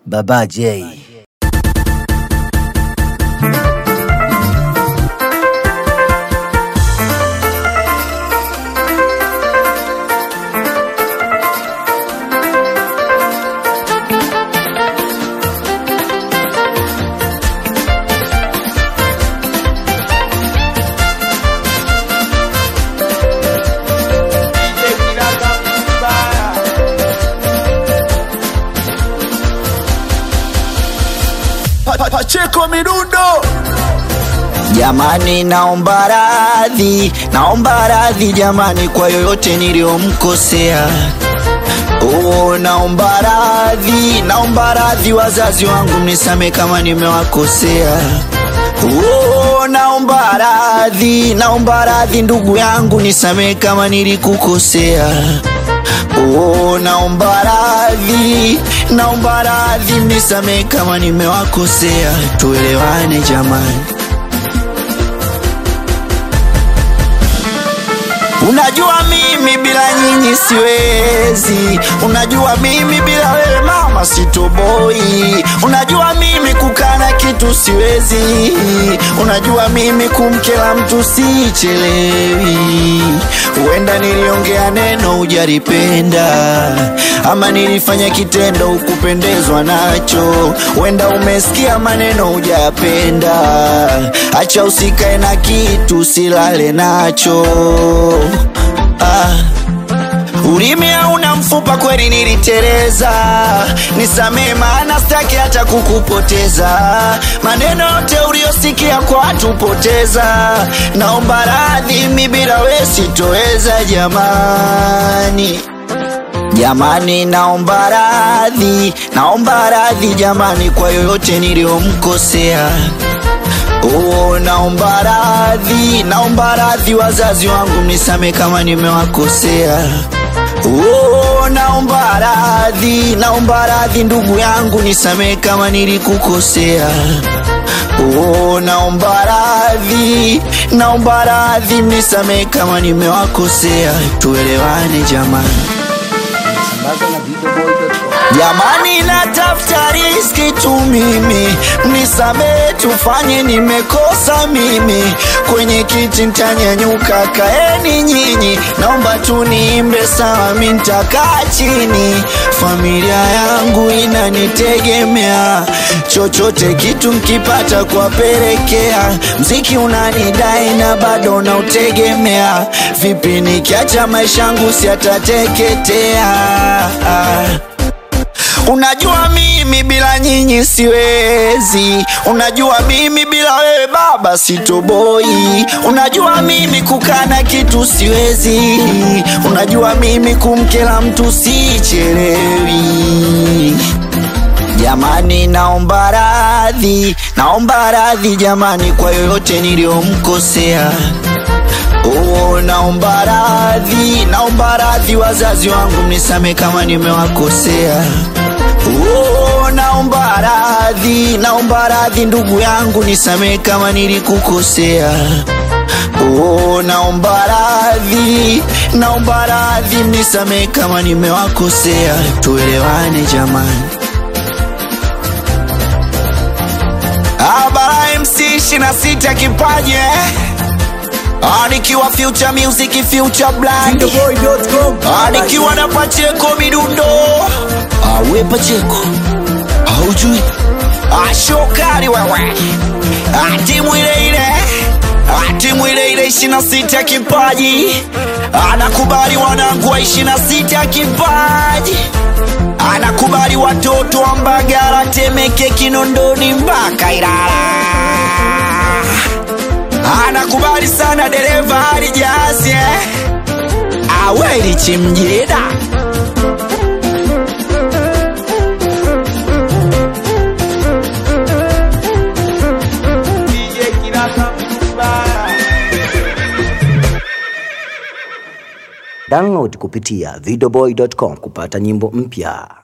Baba J. Pa- Pacheko Midundo Jamani, naomba radhi, naomba radhi jamani, kwa yoyote niliyomkosea. Oh, naomba radhi, naomba radhi wazazi wangu, mnisame kama nimewakosea. Oh, naomba radhi, naomba radhi ndugu yangu, nisamee kama nilikukosea. Oh, naomba radhi, naomba radhi, mnisamee kama nimewakosea. Tuelewane jamani. Unajua mimi bila nyinyi siwezi, unajua mimi bila wewe mama sitoboi, unajua mimi kukana kitu siwezi, unajua mimi kumkela mtu sichelewi. Huenda niliongea neno hujalipenda, ama nilifanya kitendo hukupendezwa nacho, huenda umesikia maneno hujapenda. Acha usikae na kitu silale nacho ah. Ulimi hauna mfupa, kweli niliteleza, nisamee maana sitaki hata kukupoteza. Maneno yote uliyosikia kwa watu poteza, naomba radhi, mi bila we sitoweza jamani. Jamani, naomba radhi, naomba radhi jamani, kwa yoyote niliyomkosea. Oh, naomba radhi, naomba radhi wazazi wangu, mnisame kama nimewakosea. Oh, naomba radhi, naomba radhi ndugu yangu, nisamee kama nilikukosea. Oh, naomba radhi, naomba radhi, mnisamee kama nimewakosea. Tuelewane jamani. Jamani, natafuta riski tu mimi, mnisamee, tufanye nimekosa mimi. Kwenye kiti ntanyanyuka, kaeni nyinyi, naomba tu niimbe sawa, mi ntakaa chini. Familia yangu inanitegemea, chochote kitu mkipata kuwapelekea. Mziki unanidai na bado nautegemea, vipi nikiacha maisha yangu siatateketea? Unajua mimi bila nyinyi siwezi, unajua mimi bila wewe baba sitoboi, unajua mimi kukana kitu siwezi, unajua mimi kumkela mtu sichelewi. Jamani, naomba radhi, naomba radhi jamani, kwa yoyote niliyomkosea. Oh, naomba radhi, naomba radhi wazazi wangu, mnisame kama nimewakosea. Oh, naomba radhi, naomba radhi ndugu yangu, nisamee kama nilikukosea. Oh, naomba radhi, naomba radhi, mnisamee kama nimewakosea. Tuelewane jamani. Abara MC 26 kipaji eh? Ah, nikiwa future music future blind Boy.com Ah, nikiwa na Pacheko midundo awe Pacheko haujui Ah, shokari wewe Ah, timu ile ile Ah, timu ile ile ishirini na sita kipaji anakubali wanangu wa ishirini na sita kipaji anakubali watoto wa Mbagala, Temeke, Kinondoni mpaka Ilala anakubali sana dereva alijazi eh? aweli chimjida Download kupitia videoboy.com kupata nyimbo mpya.